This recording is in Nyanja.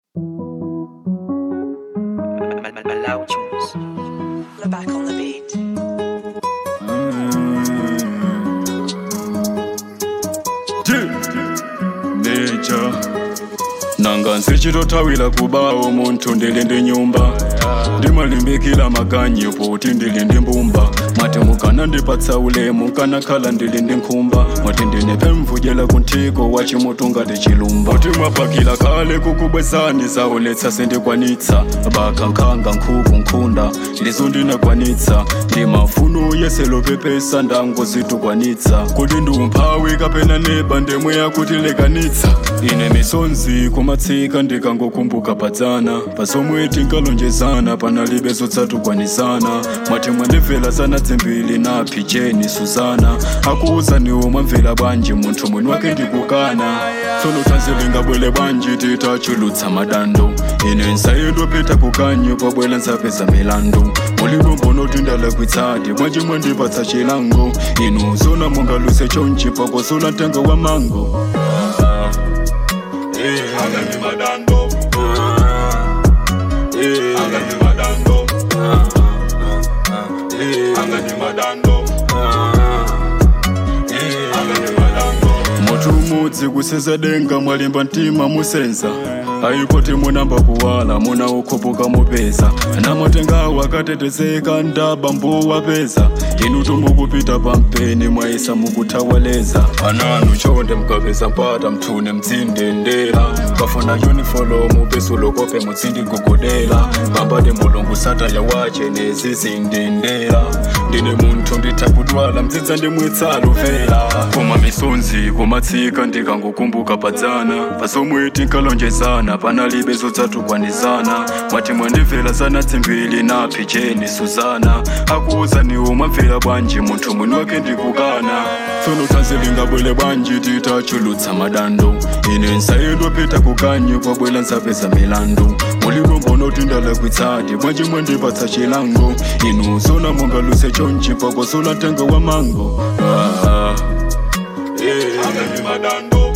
Malau tunes. back on the beat. Nature nanga nsichitotthawira kubawo munthu ndili ndi nyumba ndimalimbikira maganyu poti ndili ndi mbumba mwati mukanandipatsa ulemu kanakhala ndili ndi nkhumba mwati ndine pemvujela kunthiko wa chimutu ngati chilumba kuti mwapakira kale kukubwezani zauletsa sindikwanitsa bakankhanga nkhuku nkhunda lizo ndinakwanitsa ndi mafuno yeselopepesa ndango zitukwanitsa kuti ndiumphawi kapena neba ndemwe yakutilekanitsa ine misonzi kumatsika ndikangokumbuka padzana pasomwe tinkalonjezana panalibe zotsatukwanizana mwati mwandimvera zana dzimbiri na picheni suzana akuwuzaniwo mwamvera bwanji munthu mwini wake ndikukana tsono tanzilingabwele bwanji titachulutsa madando ine nsayendopita kukanyo pabwela nzapeza milandu mulipo mbonoti ndalakwitsati bwanji mwandipatsa chilango inu zona mungaluse chonchi pakosola mtengo wa mango Eh, anga ni madando Eh, anga ni madando Eh, anga ni madando Eh, anga ni madando mutu umudzi kuseza denga mwalimba mtima musenza ayipoti munamba kuwala muna ukhupuka mupeza namatengawo akatetezeka ndaba mbuwapeza inu tumukupita pampeni mwaisa mukuthawaleza ananu chonde mkapeza mpata mthune mtsindendera kafuna yunifolomu pesulokope mutsindigugodela pambade mulungu sataya wache nezizindendera ndine munthu nditha kutwala mdzidza ndimwitsaluvera koma misonzi kumatsika ndikangokumbuka padzana pasomwe tinkalonjezana panalibe zotsatukwanizana mwati mwandimvera zana dzimbiri na picheni suzana akuwuzaniwo mwamvera bwanji munthu mwini wake ndikukana tsono tanzilingabwele bwanji titachulutsa madando ine nsayendopita kukanyo pabwela nzapeza milandu mulipo mbonoti ndalakwitsati bwanji mwandipatsa chilango inu zona mungaluse chonchi pakosola mtengo wa mango ah, ah. Yeah. Anga ni madando